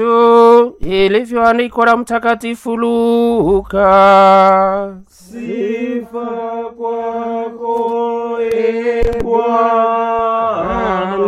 ilivyoandikwa na Mtakatifu Luka. Sifa kwako e Bwana.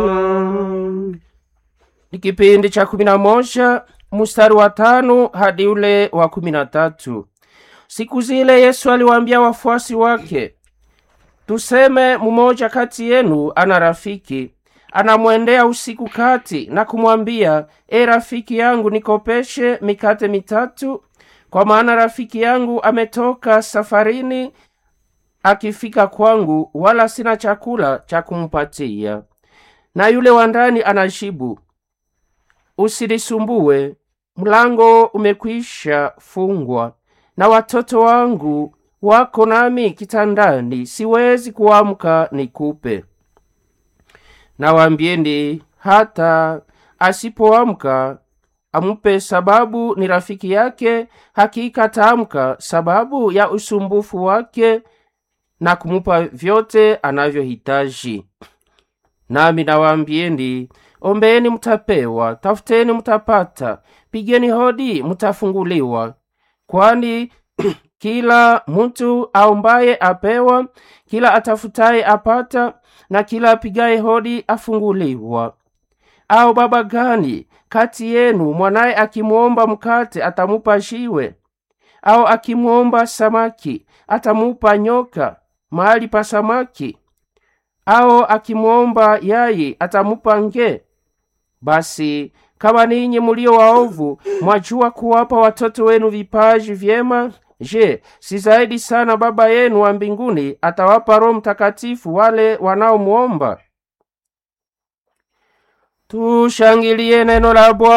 Ni kipindi cha kumi na moja mstari wa tano hadi ule wa kumi na tatu. Siku zile Yesu aliwaambia wafuasi wake, tuseme mmoja kati yenu ana rafiki anamwendea usiku kati na kumwambia, e rafiki yangu, nikopeshe mikate mitatu, kwa maana rafiki yangu ametoka safarini, akifika kwangu, wala sina chakula cha kumpatia. Na yule wa ndani anajibu, usinisumbue, mlango umekwisha fungwa, na watoto wangu wako nami kitandani, siwezi kuamka nikupe. Nawaambieni, hata asipoamka amupe, sababu ni rafiki yake, hakika ataamka sababu ya usumbufu wake na kumupa vyote anavyohitaji. Nami nawaambieni, ombeeni mtapewa, tafuteni mtapata, pigeni hodi mtafunguliwa. Kwani kila mtu aombaye apewa, kila atafutaye apata, na kila apigaye hodi afunguliwa. Au baba gani kati yenu mwanaye akimwomba mkate atamupa jiwe? Au akimwomba samaki atamupa nyoka mahali pa samaki? Au akimwomba yai atamupa nge? Basi kama ninyi mulio waovu mwajua kuwapa watoto wenu vipaji vyema, je, si zaidi sana Baba yenu wa mbinguni atawapa Roho Mtakatifu wale wanaomwomba? Tushangilie neno la Bwana.